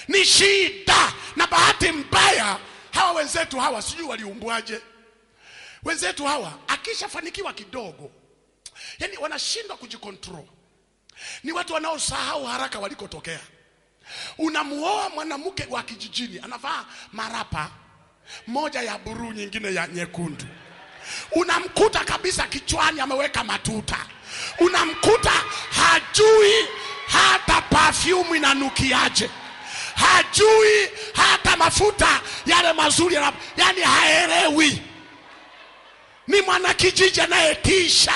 ni shida na bahati mbaya hawa wenzetu hawa sijui waliumbwaje wenzetu hawa akishafanikiwa kidogo yani wanashindwa kujikontrol ni watu wanaosahau haraka walikotokea unamuoa mwanamke wa kijijini anavaa marapa moja ya buruu nyingine ya nyekundu unamkuta kabisa kichwani ameweka matuta unamkuta hajui hata perfume inanukiaje hajui hata mafuta yale mazuri yana- yani haelewi ni mwanakijiji anayetisha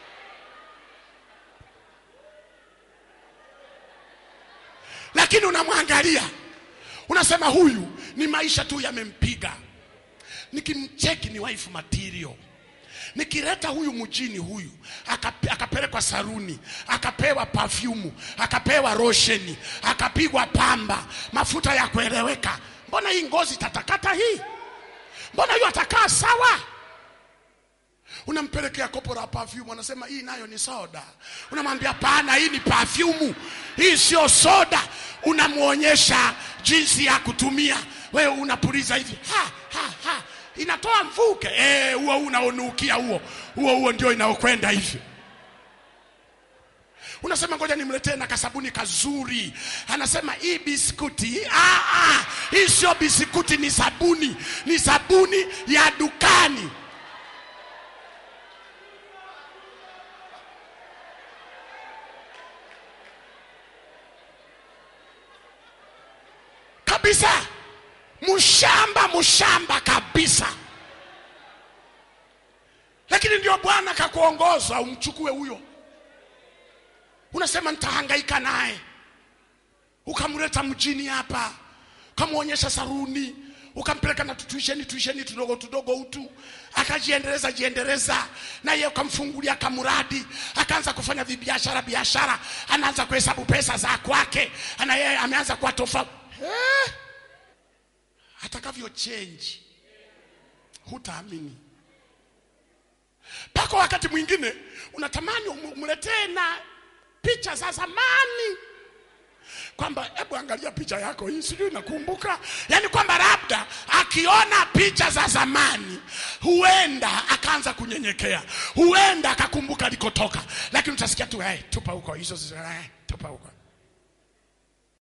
lakini unamwangalia unasema huyu ni maisha tu yamempiga nikimcheki ni wife material nikileta huyu mjini huyu akape- akapelekwa saruni akapewa pafyumu akapewa rosheni akapigwa pamba mafuta ya kueleweka mbona hii ngozi tatakata hii mbona hiyo atakaa sawa unampelekea kopo la perfume anasema hii nayo ni soda unamwambia pana hii ni perfume hii sio soda unamwonyesha jinsi ya kutumia wewe unapuliza hivi ha, ha, ha. inatoa mvuke Eh, huo unaonukia huo huo huo ndio inaokwenda hivi unasema ngoja nimletee na kasabuni kazuri anasema hii biskuti ah, ah, hii sio biskuti ni sabuni ni sabuni ya dukani kabisa mshamba mshamba kabisa lakini ndio bwana kakuongoza umchukue huyo unasema nitahangaika naye ukamleta mjini hapa ukamwonyesha saruni ukampeleka na tutuisheni tuisheni tudogo tudogo utu akajiendeleza jiendeleza na yeye ukamfungulia kamuradi akaanza kufanya vibiashara biashara anaanza kuhesabu pesa za kwake na yeye ameanza kuwa tofauti eh? atakavyo change hutaamini mpaka wakati mwingine unatamani umu- umletee na picha za zamani kwamba hebu angalia picha yako hii sijui nakumbuka yaani kwamba labda akiona picha za zamani huenda akaanza kunyenyekea huenda akakumbuka alikotoka lakini utasikia tu hey, tupa huko hizo zi- eh, tupa huko